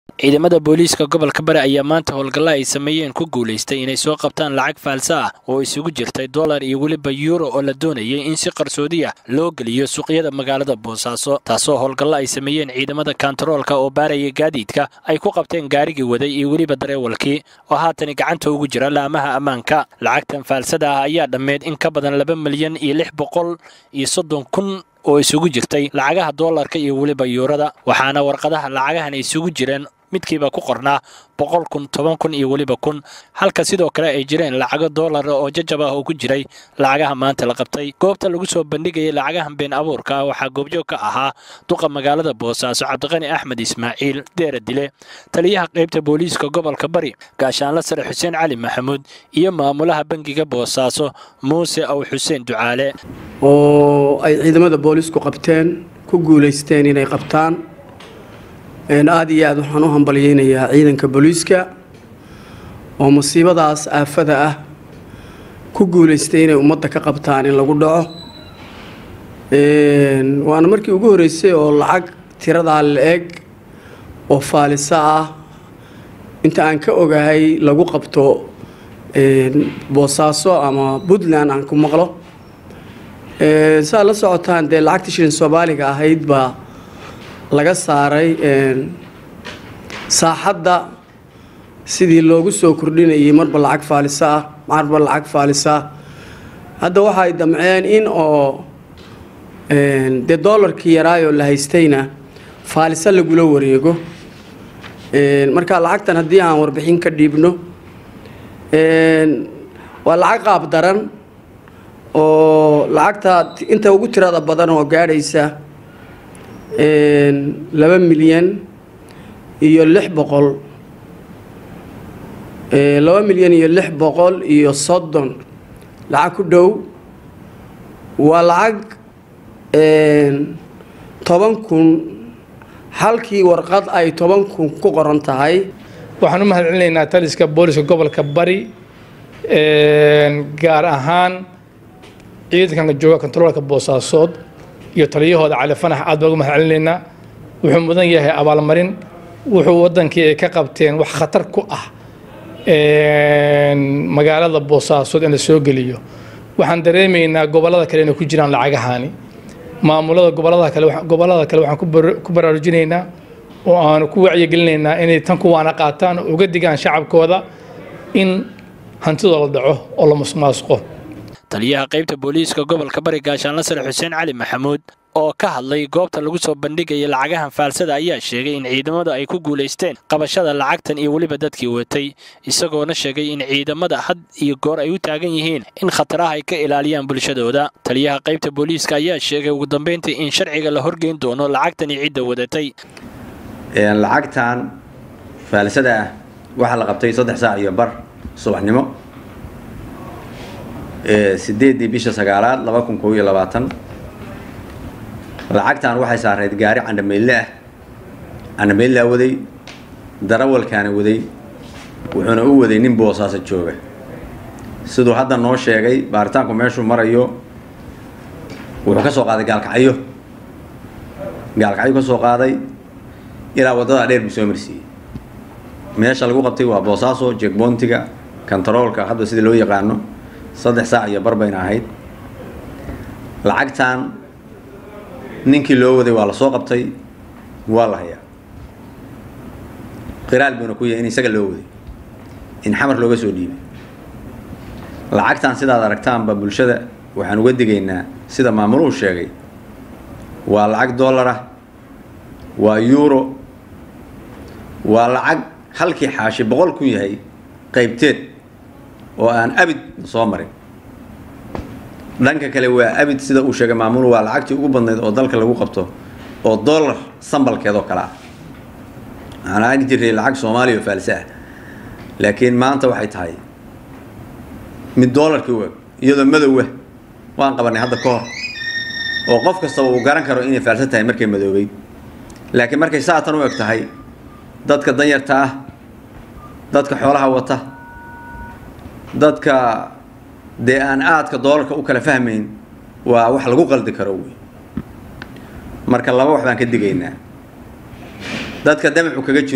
ciidamada booliiska gobolka bari ayaa maanta howlgalla ay sameeyeen ku guulaystay inay soo qabtaan lacag faalsa ah oo isugu jirtay dollar iyo weliba yuuro oo la doonayay in si qarsoodiya loo geliyo suuqyada magaalada boosaaso taasoo howlgallo ay sameeyeen ciidamada kantaroolka oo baaraya gaadiidka ay ku qabteen gaarigii waday iyo weliba dareewalkii oo haatani gacanta ugu jira laamaha ammaanka lacagtan faalsada ah ayaa dhammeyd in ka badan laba milyan iyo lix boqol iyo soddon kun oo isugu jirtay lacagaha doolarka iyo weliba yuurada waxaana warqadaha lacagahan isugu jireen midkiiba ku qornaa boqol kun toban kun iyo weliba kun halka sidoo kale ay jireen lacago doolara oo jajab ah oo ku jiray lacagaha maanta la qabtay goobta lagu soo bandhigayay lacagahan been abuurka ah waxaa goobjoog ka ahaa duqa magaalada boosaaso cabdiqani axmed ismaaciil deera dile taliyaha qaybta booliiska gobolka bari gaashaanla sare xuseen cali maxamuud iyo maamulaha bangiga boosaaso muuse aw xuseen ducaale oo ay ciidamada boolisku qabteen ku guulaysteen inay qabtaan aada iyo aada waxaan u hambalyeynayaa ciidanka booliiska oo musiibadaas aafada ah ku guulaystay inay ummadda ka qabtaan in lagu dhaco waana markii ugu horreysay oo lacag tiradaa la-eg oo faalisa ah inta aan ka ogahay lagu qabto boosaaso ama puntland aan ku maqlo saa la socotaan dee lacagta shilin soomaaliga ahayd baa laga saaray saaxadda sidii loogu soo kordhinayay marba lacag faalisa ah marba lacag faalisa hadda waxay damceen in oo dee doolarkii yaraayoo la haystayna faalisa lagula wareego marka lacagtan haddii aan warbixin ka dhiibno waa lacag qaab daran oo lacagta inta ugu tirada badan oo gaadhaysa laba milyan iyo lix boqol laba milyan iyo lix boqol iyo soddon lacag ku dhow waa lacag toban kun halkii warqad ay toban kun ku qoran tahay waxaan u mahad celinaynaa taliska booliska gobolka bari gaar ahaan ciidankan jooga kontaroolka boosaasood iyo taliyahooda cali fanax aad baan uga mahad celinaynaa wuxuu mudan yahay abaalmarin wuxuu wadankii ay ka qabteen wax khatar ku ah magaalada boosaasood in la soo geliyo waxaan dareemaynaa gobollada kale inay ku jiraan lacagahaani maamulada gobolada kale gobollada kale waxaan ku baraarujinaynaa oo aanu ku wacyigelinaynaa inay tan kuwaana qaataan oo uga digaan shacabkooda in hantidoo la dhaco oo la musmaasqo taliyaha qaybta booliiska gobolka bari gaashaanla sare xuseen cali maxamuud oo ka hadlay goobta lagu soo bandhigaya lacagahan faalsada ayaa sheegay in ciidamadu ay ku guulaysteen qabashada lacagtan iyo weliba dadkii watay isagoona sheegay in ciidamada had iyo goor ay u taagan yihiin in khataraha ay ka ilaaliyaan bulshadooda taliyaha qaybta booliiska ayaa sheegay ugu dambayntii in sharciga la horgeyn doono lacagtan iyo cidda wadatay lacagtan faalsada ah waxaa la qabtay saddex saac iyo bar subaxnimo sideedii bisha sagaalaad laba kun koob iyo labaatan lacagtan waxay saarayd gaari candhameyle ah candhameylaa waday darawalkaana waday wuxuuna u waday nin boosaaso jooga siduu hadda noo sheegay baaritaanku meeshuu marayo wuxuu ka soo qaaday gaalkacyo gaalkacyo ka soo qaaday ilaa waddada dheer buu soo marsiiyey meesha lagu qabtay waa boosaaso jegboontiga kontaroolka hadda sida loo yaqaano saddex saac iyo bar bayna ahayd lacagtan ninkii loo waday waa la soo qabtay waa la hayaa qiraal buuna ku yahay in isaga loo waday in xamar looga soo dhiibay lacagtan sidaad aragtaanba bulshada waxaan uga digaynaa sida maamuluhu sheegay waa lacag dollar ah waa euro waa lacag halkii xaashi boqol kun yahay qaybteed oo aan abid soo marin dhanka kale waa abid sida uu sheegay maamulu waa lacagtii ugu badnayd oo dalka lagu qabto oo dollar sambalkeedoo kale ah waxaan aagi jiray lacag soomaaliya oo faalse ah laakiin maanta waxay tahay mid dollarkii u eg iyadoo madowa waan qabanay hadda ka hor oo qof kastaba uu garan karo inay faalse tahay markay madoobay laakiin markay saatan u eg tahay dadka danyarta ah dadka xoolaha wata dadka dee aan aadka doolarka u kala fahmayn waa wax lagu qaldi karo wey marka laba wax baan ka digaynaa dadka damacu kaga jiro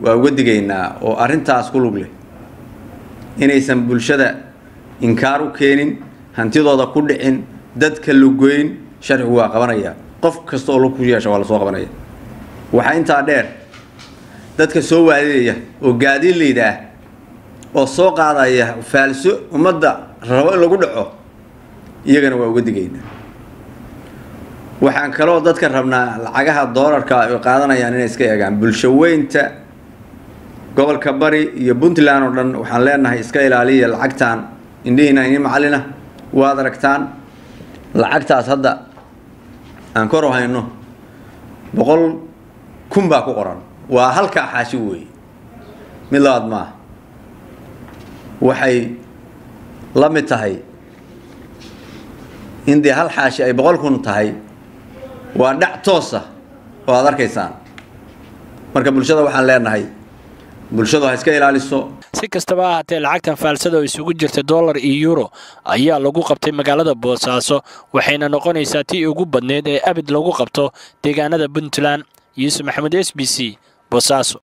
waa uga digaynaa oo arrintaas ku lug leh inaysan bulshada inkaar u keenin hantidooda ku dhicin dadka lugoyn sharcigu waa qabanaya qof kasta oo lug ku yeesha waa la soo qabanaya waxaa intaa dheer dadka soo waadidaya oo gaadiidleyda ah oo soo qaadaya faalso ummadda rabo in lagu dhaco iyagana waa uga digaynaa waxaan kaloo dadka rabnaa lacagaha doolarka ay qaadanayaan inay iska eegaan bulsho weynta gobolka bari iyo puntland oo dhan waxaan leenahay iska ilaaliya lacagtan indhihiina ini macalina waad aragtaan lacagtaas hadda aan kor u hayno boqol kun baa ku qoran waa halkaa xaashi weeye mid labaad maaha waxay la mid tahay in dee hal xaashi ay boqol kun tahay waa dhac toosa oo aad arkaysaan marka bulshada waxaan leenahay bulshadu ha iska ilaaliso si kastaba ha haatee lacagtan faalsada oo isugu jirta dollar iyo yuuro ayaa lagu qabtay magaalada boosaaso waxayna noqonaysaa tii ugu badneyd ee abid lagu qabto deegaanada puntland yuusuf maxamuud s b c boosaaso